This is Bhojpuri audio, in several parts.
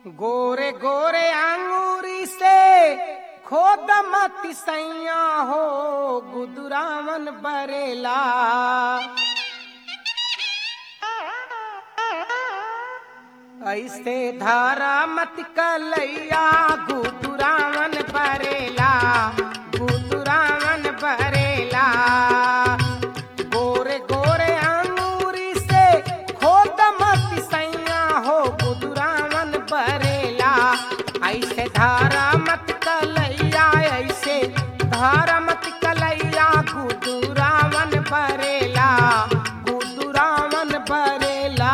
गोरे गोरे अंगूरी से खोद मत सैया हो गुदुरावन बरेला ऐसे धारा मत कलैया गुदुरावन बरेला गुदुरावन बरेला गोरे गोरे अंगूरी से खोद मत सैया हो गुदुरावन बरेला ऐसे धारा मत कलैया ऐसे धारा मत कलैया गुदुरावन बरेला गुदुरावन बरेला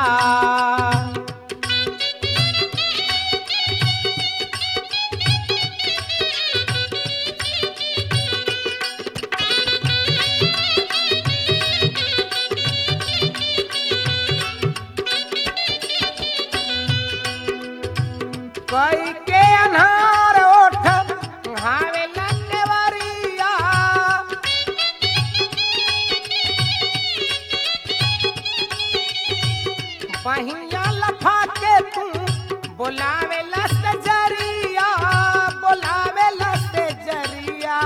कई के अनहार ओठ हावे लंगवरिया बहिया लफा के तू बोलावे लस्त जरिया बोलावे लस्त जरिया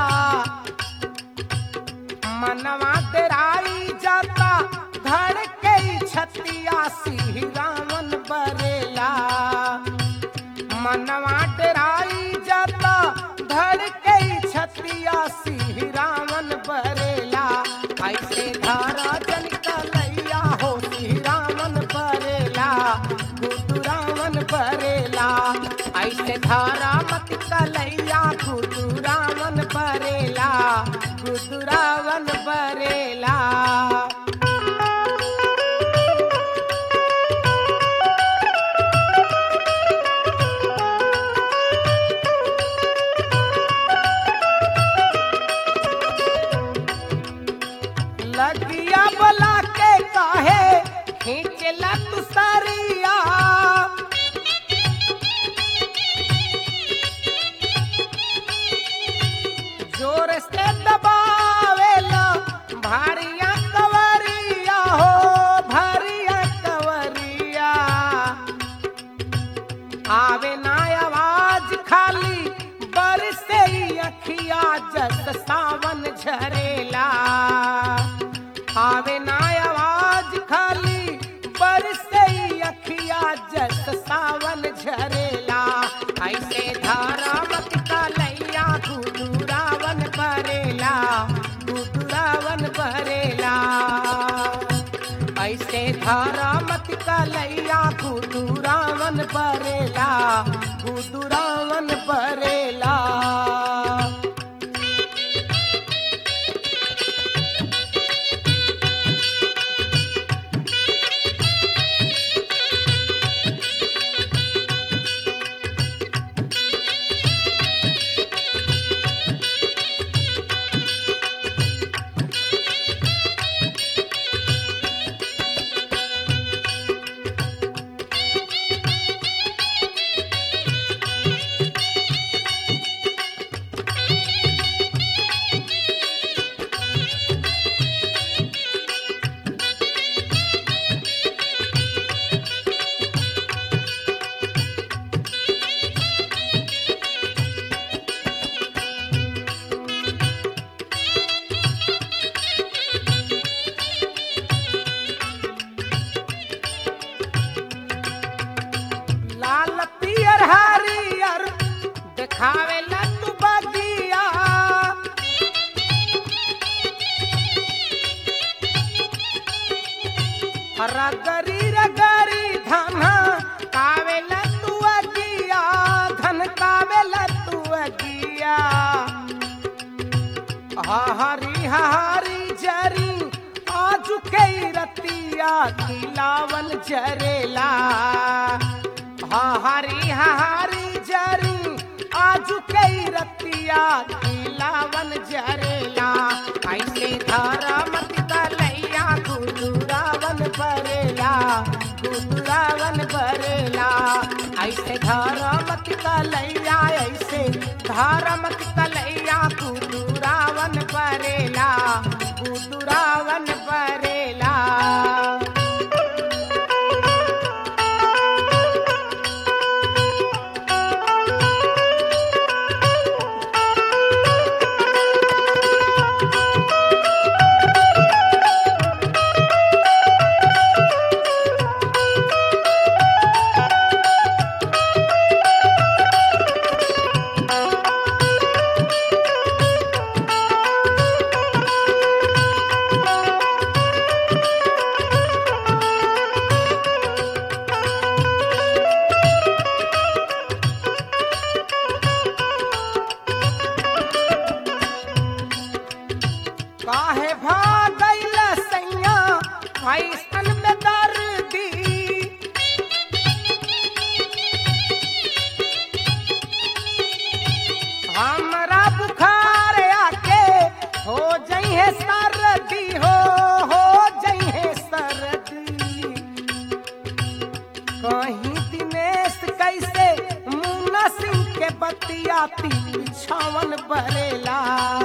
मनवा तेराई जाता धड़ के छतिया सिंह रावण बरेला मनवा डेराई जाता धड़ के छतिया सिंह रावण बरेला ऐसे धारा जन कलैया हो सिंह रावण बरेला गुदु रावण बरेला ऐसे धारा मत कलैया गुदु रावण बरेला गुदु रावण बरेला लगिया बोला के काहे खींचला तू सरिया जोर से दबावेला भारिया कवरिया हो भारिया कवरिया आवे ना आवाज खाली बरसे ही अखिया जस सावन झरेला आवे ना आवाज खाली बरसे ही अखिया जस सावन झरेला ऐसे धारा मत कलैया गुदुरावन बरेला गुदुरावन बरेला ऐसे धारा मत कलैया गुदुरावन बरेला गुदुरावन बरेला लाल पियर हरियर देखावे लड्डू बगिया रगरी रगरी धन कावे लड्डू अगिया धन कावे लड्डू अगिया हरी हरी जरी आजू के रतिया खिलावन जरेला हरी हरी जरी आजू के रतिया खिलावन जरेला ऐसे धारा मत कलैया गुदुरावन बरेला गुदुरावन बरेला ऐसे धारा मत कलैया ऐसे धारा मत कलैया गुदुरावन बरेला गुदुरावन बरेला कहीं दिनेश कैसे मुन्ना सिंह के बतिया तीन छावन बरेला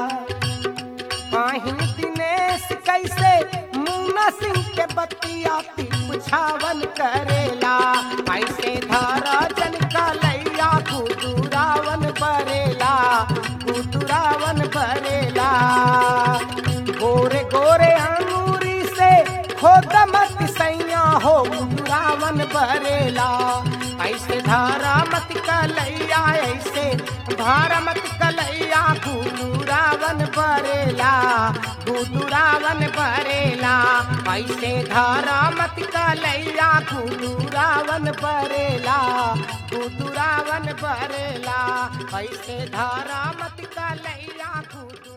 कहीं दिनेश कैसे मुन्ना सिंह के बतिया तीन छावन करेला ऐसे धारा जन का लैया कुदुरावन बरेला कुदुरावन बरेला गोरे गोरे अंगूरी से खोद मत सैया हो रावण बरेला ऐसे धारा मत कलैया ऐसे धारा मत कलैया गुरु रावण बरेला गुरु रावण बरेला ऐसे धारा मत कलैया गुरु रावण बरेला गुरु रावण बरेला ऐसे धारा मत कलैया गुरु